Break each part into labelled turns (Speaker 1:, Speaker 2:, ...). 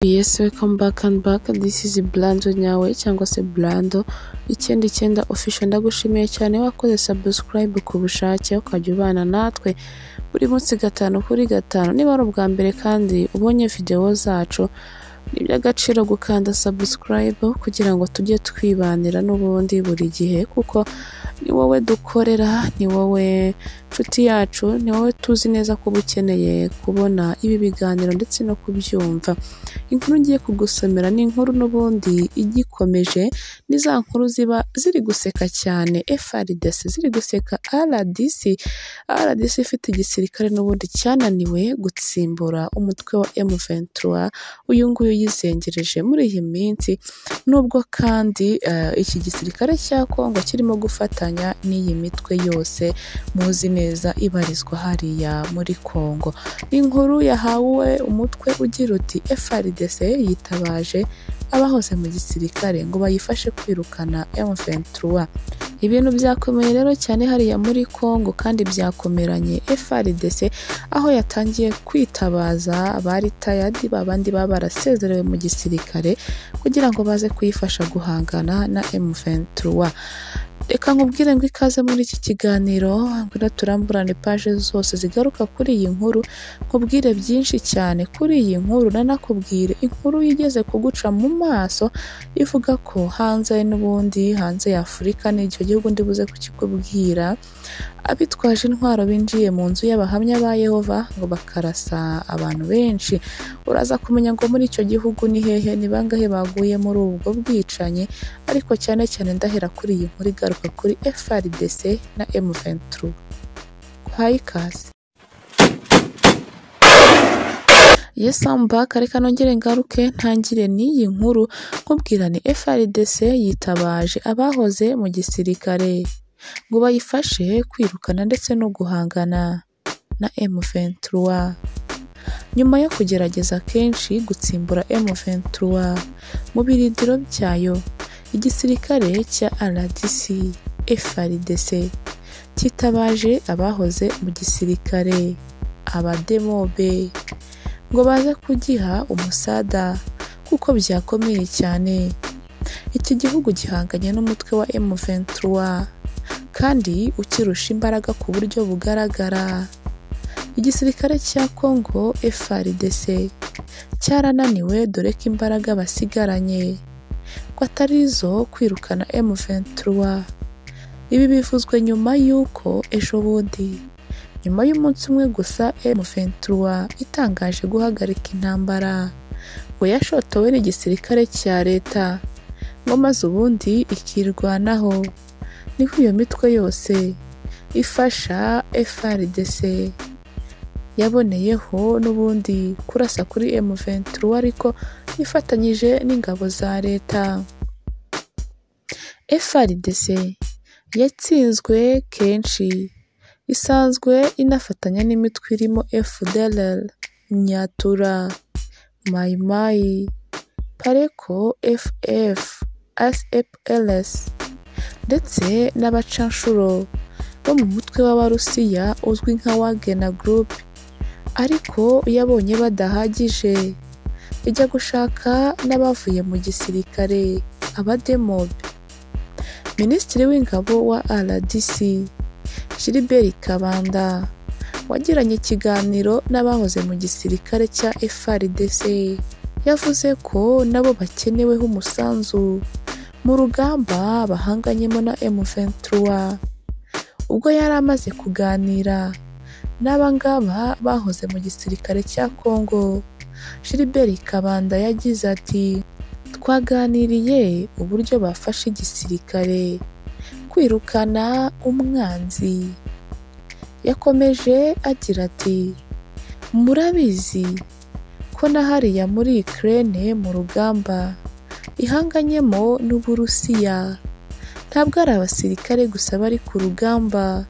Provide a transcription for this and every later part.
Speaker 1: Yes welcome back and back this is Blando nyawe cyangwa se Blando icyenda icyenda official ndagushimiye cyane wakoze subscribe ku bushake ukajya ubana natwe buri munsi gatanu kuri gatanu niba ari ubwa mbere kandi ubonye videwo zacu ni iby'agaciro gukanda subscribe kugira ngo tujye twibanira n'ubundi buri gihe kuko ni wowe dukorera ni wowe nshuti yacu ni wowe tuzi neza ko uba ukeneye kubona ibi biganiro ndetse no kubyumva inkuru ngiye kugusomera ni inkuru n'ubundi igikomeje ni za nkuru ziba ziri guseka cyane FRDC ziri guseka RDC RDC ifite igisirikare n'ubundi cyananiwe gutsimbura umutwe wa M23 uyu nguyu yizengereje muri iyi minsi nubwo kandi eh, iki gisirikare cya Kongo kirimo gufatanya n'iyi mitwe yose muzi neza ibarizwa hariya muri Kongo ni inkuru yahawe umutwe ugira uti FRDC yitabaje abahoze mu gisirikare ngo bayifashe kwirukana M23 ibintu byakomeye rero cyane hariya muri Kongo kandi byakomeranye FRDC aho yatangiye kwitabaza abari tayadi babandi baba barasezerewe mu gisirikare kugira ngo baze kuyifasha guhangana na M23 reka nkubwire ngo ikaze muri iki kiganiro ngwino turamburane paje zose zigaruka kuri iyi nkuru nkubwire byinshi cyane kuri iyi nkuru nanakubwire inkuru igeze kuguca mu maso ivuga ko hanze n'ubundi hanze ya Afurika n'icyo gihugu ndibuze kukikubwira abitwaje intwaro binjiye mu nzu y'abahamya ba Yehova ngo bakarasa abantu benshi uraza kumenya ngo muri icyo gihugu ni hehe ni bangahe baguye muri ubwo bwicanyi ariko cyane cyane ndahera kuri iyi nkuru igaruka kuri FRDC na M23 nguhaye ikaze Yes, I'm back. Reka nongere ngaruke ntangire n'iyi nkuru nkubwirane FRDC yitabaje abahoze mu gisirikare ngo bayifashe kwirukana ndetse no guhangana na M23. Nyuma yo kugerageza kenshi gutsimbura M23 mu biridiro byayo, igisirikare cya RDC FRDC cyitabaje abahoze mu gisirikare abademobe ngo baze kugiha umusada kuko byakomeye cyane iki gihugu gihanganye n'umutwe wa M23 kandi ukirusha imbaraga ku buryo bugaragara igisirikare cya Congo FRDC cyarananiwe dore ko imbaraga basigaranye ko atari izo kwirukana M23 ibi bivuzwe nyuma y'uko ejo bundi nyuma y'umunsi umwe gusa M23 itangaje guhagarika intambara ngo yashotowe n'igisirikare cya leta ngo maze ubundi ikirwanaho niho iyo mitwe yose ifasha FRDC yaboneyeho n'ubundi kurasa kuri M23 ariko ifatanyije n'ingabo za leta FRDC yatsinzwe kenshi isanzwe inafatanya n'imitwe irimo FDLR, Nyatura, Mai Mai, Pareko FF, SFLS ndetse n'abacanshuro bo mu mutwe w'Abarusiya uzwi nka Wagner Group ariko yabonye badahagije ijya gushaka n'abavuye mu gisirikare abademobe Minisitiri w'ingabo wa RDC Gilbert Kabanda wagiranye ikiganiro n'abahoze mu gisirikare cya FRDC yavuze ko nabo bakeneweho umusanzu mu rugamba bahanganyemo na M23 ubwo yari amaze kuganira n'abangaba bahoze mu gisirikare cya Congo Gilbert Kabanda yagize ati twaganiriye uburyo bafashe igisirikare kwirukana umwanzi yakomeje agira ati murabizi ko na hariya muri Ukraine mu rugamba ihanganyemo n'uburusiya ntabwo ari abasirikare gusa bari ku rugamba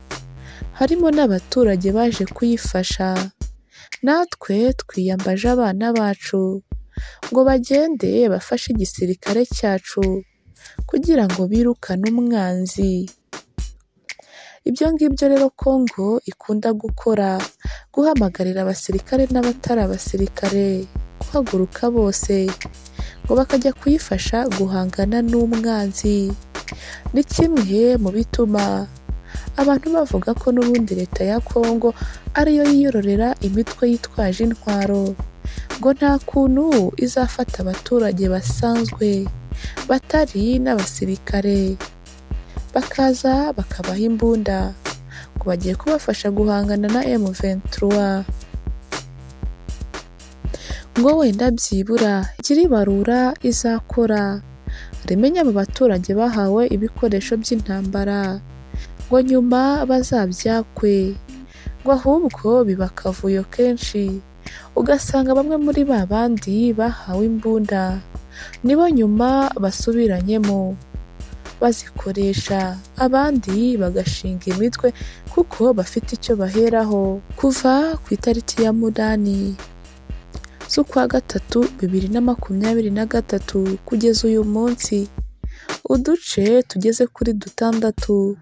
Speaker 1: harimo n'abaturage baje kuyifasha natwe twiyambaje abana bacu ngo bagende bafashe igisirikare cyacu kugira ngo birukane umwanzi ibyo ngibyo rero Congo ikunda gukora guhamagarira abasirikare n'abatari abasirikare guhaguruka bose ngo bakajya kuyifasha guhangana n'umwanzi ni kimwe mu bituma abantu bavuga ko n'ubundi leta ya kongo ariyo yiyororera imitwe yitwaje intwaro ngo nta kuntu izafata abaturage basanzwe batari n'abasirikare bakaza bakabaha imbunda ngo bagiye kubafasha guhangana na M23 ngo wenda byibura igira ibarura izakora rimenye abo baturage bahawe ibikoresho by'intambara ngo nyuma bazabyakwe ngo ahubwo biba akavuyo kenshi ugasanga bamwe muri ba bandi bahawe imbunda nibo nyuma basubiranyemo bazikoresha abandi bagashinga imitwe kuko bafite icyo baheraho kuva ku itariki ya munani z'ukwa gatatu bibiri na makumyabiri na gatatu kugeza uyu munsi uduce tugeze kuri dutandatu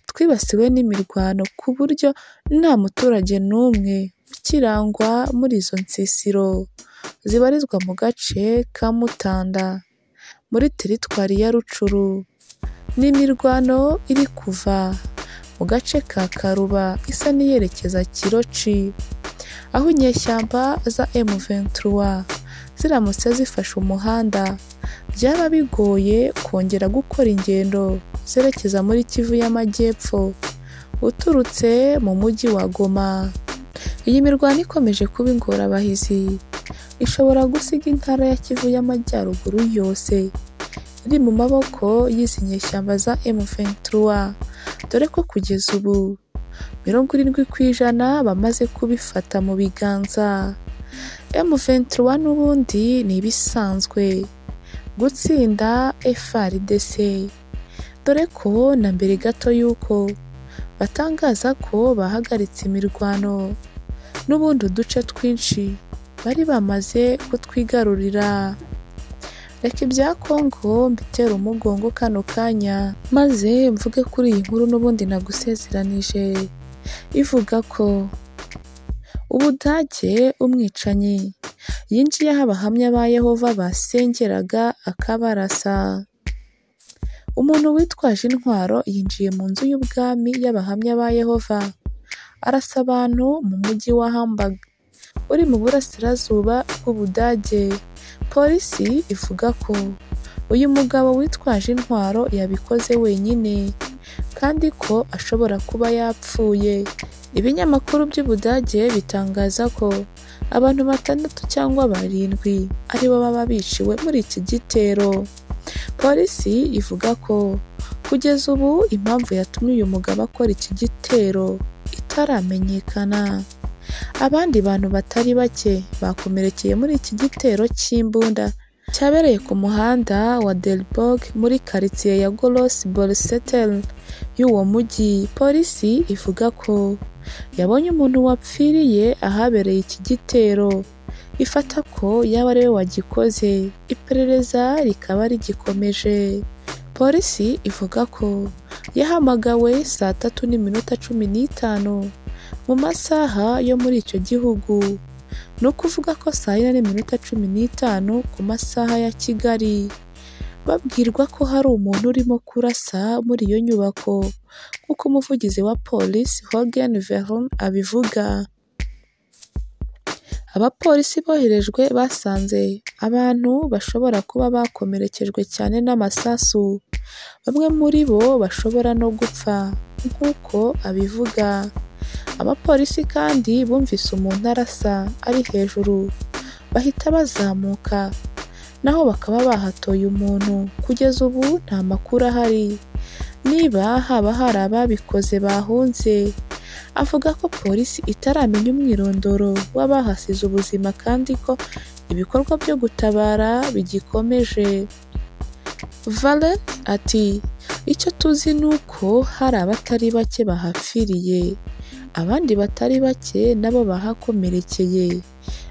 Speaker 1: twibasiwe n'imirwano ku buryo nta muturage n'umwe ukirangwa muri izo nsisiro zibarizwa mu gace ka Mutanda muri teritwari ya Rucuru n'imirwano iri kuva mu gace ka Karuba isa n'iyerekeza Kiroci aho inyeshyamba za M23 ziramutse zifashe umuhanda byaba bigoye kongera gukora ingendo zerekeza muri Kivu y'Amajyepfo uturutse mu mujyi wa Goma iyi mirwano ikomeje kuba ingorabahizi ishobora gusiga intara ya Kivu y'Amajyaruguru yose iri mu maboko y'izi nyeshyamba za M23 dore ko kugeza ubu mirongo irindwi ku ijana bamaze kubifata mu biganza M23 n'ubundi ni ibisanzwe gutsinda FRDC dore ko na mbere gato y'uko batangaza ko bahagaritse imirwano n'ubundi uduce twinshi bari bamaze kutwigarurira reka ibya kongo mbitera umugongo kano kanya maze mvuge kuri iyi nkuru n'ubundi nagusezeranije ivuga ko ubudage umwicanyi yinjiye aho abahamya ba yehova basengeraga akabarasa umuntu witwaje intwaro yinjiye mu nzu y'ubwami y'abahamya ba yehova arasa abantu mu mujyi wa Hamburg uri mu burasirazuba bw'ubudage polisi ivuga ko uyu mugabo witwaje intwaro yabikoze wenyine kandi ko ashobora kuba yapfuye ibinyamakuru by'ubudage bitangaza ko abantu batandatu cyangwa barindwi aribo baba biciwe muri iki gitero polisi ivuga ko kugeza ubu impamvu yatumye uyu mugabo akora iki gitero itaramenyekana abandi bantu batari bake bakomerekeye muri iki gitero cy'imbunda cyabereye ku muhanda wa Delborg muri karitsiye ya Golos Bolsetel y'uwo mujyi polisi ivuga ko yabonye umuntu wapfiriye ahabereye iki gitero ifata ko yaba ari we wagikoze iperereza rikaba rigikomeje polisi ivuga ko yahamagawe saa tatu n'iminota cumi n'itanu mu masaha yo muri icyo gihugu ni ukuvuga ko saa yine n'iminota cumi n'itanu ku masaha ya kigali babwirwa ko hari umuntu urimo kurasa muri iyo nyubako nk'uko umuvugizi wa polisi hogan veron abivuga abapolisi boherejwe basanze abantu bashobora kuba bakomerekejwe cyane n'amasasu bamwe muri bo bashobora no gupfa nk'uko abivuga abapolisi kandi bumvise umuntu arasa ari hejuru bahita bazamuka naho bakaba bahatoye umuntu kugeza ubu nta makuru ahari niba haba hari ababikoze bahunze avuga ko polisi itaramenya umwirondoro w'abahasize ubuzima kandi ko ibikorwa byo gutabara bigikomeje valen ati icyo tuzi ni uko hari abatari bake bahapfiriye abandi batari bake nabo bahakomerekeye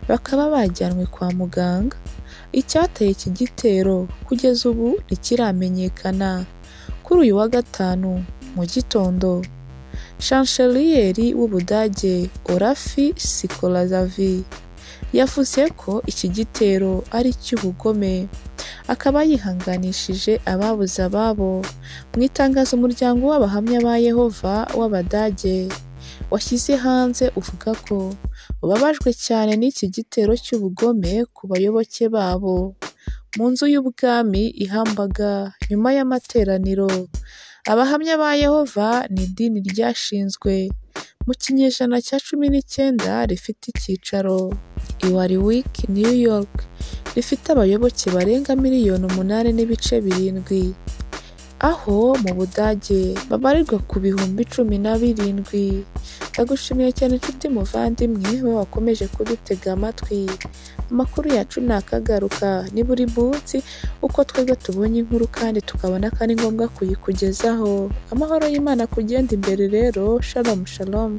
Speaker 1: bakaba bajyanwe kwa muganga icyateye iki gitero kugeza ubu ntikiramenyekana kuri uyu wa gatanu mu gitondo shancheriyeri w'ubudage orafi sikolazavi yavuze ko iki gitero ari icy'ubugome akaba yihanganishije ababuze ababo mu itangazo umuryango w'abahamya ba yehova w'abadage washyize hanze uvuga ko ubabajwe cyane n'iki gitero cy'ubugome ku bayoboke babo mu nzu y'ubwami i Hamburger nyuma y'amateraniro abahamya ba yehova ni idini ryashinzwe mu kinyejana cya cumi n'icyenda rifite icyicaro i Warwick New York rifite abayoboke barenga miliyoni umunani n'ibice birindwi aho mu budage babarirwa ku bihumbi cumi na birindwi ndagushimiye cyane inshuti muvandimwe we wakomeje kudutega amatwi amakuru yacu nakagaruka ni buri munsi uko twebwe tubonye inkuru kandi tukabona ko ari ngombwa kuyikugezaho amahoro y'imana kugenda imbere rero shalomu shalomu